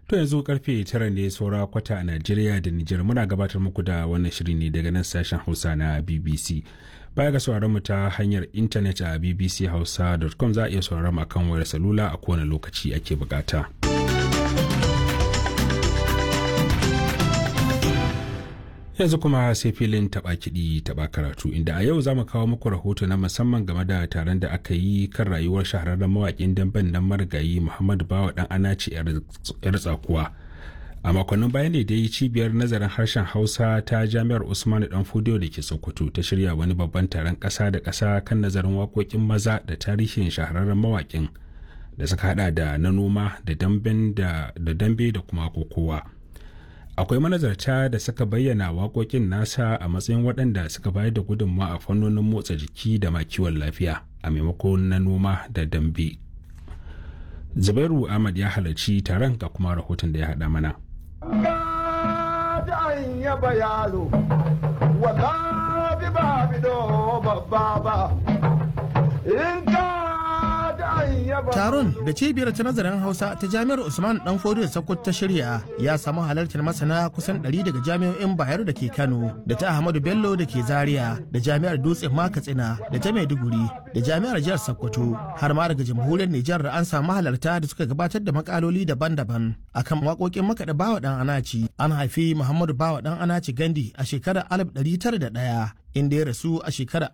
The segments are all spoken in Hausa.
To yanzu karfe tara ne saura kwata a Najeriya da Nijar muna gabatar muku da wannan shiri ne daga nan sashen Hausa na BBC. Baya ga sauraron mu ta hanyar intanet a bbchausa.com za a iya sauraron mu akan wayar salula a kowane lokaci ake bukata. yanzu kuma sai filin taba kiɗi taba karatu inda a yau za mu kawo muku rahoto na musamman game da taron da aka yi kan rayuwar shahararren mawaƙin damben nan marigayi muhammadu bawa dan anaci yar tsakuwa a makonnin bayan ne dai cibiyar nazarin harshen hausa ta jami'ar usmanu dan fudiyo da ke sokoto ta shirya wani babban taron ƙasa da ƙasa kan nazarin waƙoƙin maza da tarihin shahararren mawaƙin da suka hada da na noma da dambe da kuma kokowa. akwai manazarta da suka bayyana waƙoƙin nasa a matsayin waɗanda suka bayar da gudunmawa a fannonin motsa jiki da ma kiwon lafiya a maimakon na noma da dambe zubairu ahmad ya halarci taron ga kuma rahoton da ya haɗa mana Taron da cibiyar ta nazarin Hausa ta Jami'ar Usman Dan Fodiyo Sokoto ta shirya ya samu halartar masana kusan 100 daga jami'o'in Bayero da ke Kano, da ta Ahmadu Bello da ke Zaria, da Jami'ar Dutsen Makatsina, da ta Maiduguri, da Jami'ar Jihar Sokoto, har ma daga Jamhuriyar Nijar an samu halarta da suka gabatar da makaloli daban-daban akan waƙoƙin makaɗa Bawa Dan Anaci. An haifi Muhammadu Bawa Dan Anaci Gandi a shekarar 1901 inda ya rasu a shekarar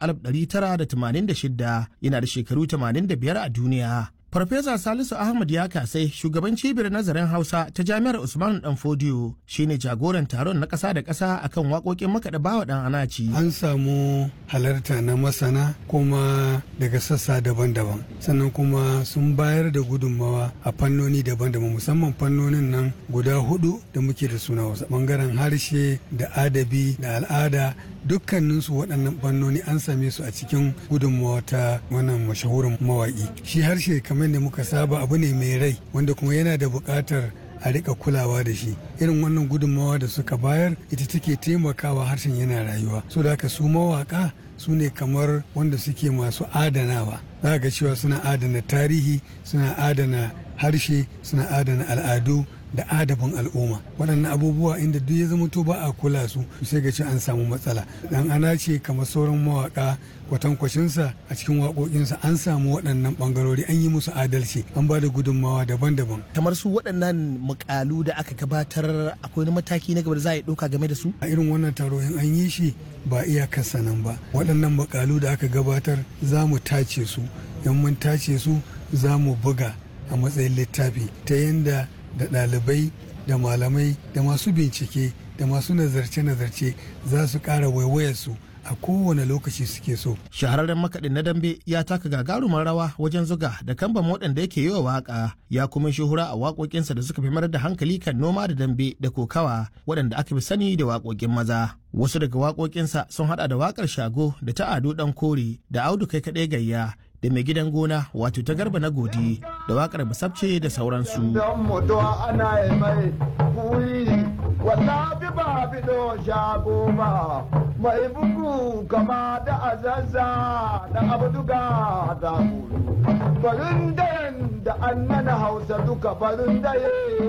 1986 yana da shekaru 85 a duniya. Farfesa Salisu Ahmad ya kasai shugaban cibiyar nazarin Hausa ta Jami'ar Usman Dan Fodiyo shine jagoran taron na ƙasa da ƙasa akan waƙoƙin makaɗa bawa ɗan anaci. An samu halarta na masana kuma daga sassa daban-daban sannan kuma sun bayar da gudunmawa a fannoni daban-daban musamman fannonin nan guda hudu da muke da suna wasu bangaren harshe da adabi da al'ada dukkaninsu waɗannan fannoni an same su a cikin gudunmawa ta wannan mashahurin mawaƙi shi harshe kamar da muka saba abu ne mai rai wanda kuma yana da buƙatar a rika kulawa da shi irin wannan gudunmawa da suka bayar ita take taimakawa harshen yana rayuwa so da haka su mawaka su ne kamar wanda suke masu adanawa za ga cewa suna adana tarihi suna adana harshe suna adana al'adu da adabin al'umma waɗannan abubuwa inda duk ya zama to ba a kula su sai ga ce an samu matsala dan ana ce kamar sauran mawaka kwatankwacinsa a cikin waƙoƙinsa an samu waɗannan ɓangarori an yi musu adalci an ba da gudunmawa daban-daban kamar su waɗannan mukalu da aka gabatar akwai wani mataki na gaba da za a yi ɗauka game da su a irin wannan taro in an yi shi ba iyakarsa nan ba waɗannan mukalu da aka gabatar za mu tace su in mun tace su za mu buga a matsayin littafi ta yadda da ɗalibai da malamai da masu bincike da masu nazarce-nazarce za su ƙara waiwayarsu a kowane lokaci suke so. Shahararren makaɗin na dambe ya taka gagarumar rawa wajen zuga da kamban waɗanda yake yi wa waƙa ya kuma shuhura a waƙoƙinsa da suka fi mayar da hankali kan noma da dambe da kokawa waɗanda aka fi sani da waƙoƙin maza. Wasu daga waƙoƙinsa sun haɗa da waƙar shago da ta ado ɗan kore da audu kai kaɗai gayya da mai gidan gona wato ta garba na godi da wakar basabce da sauransu. mai bugu kama da azazza da abduga da farin da an mana hausa duka farin da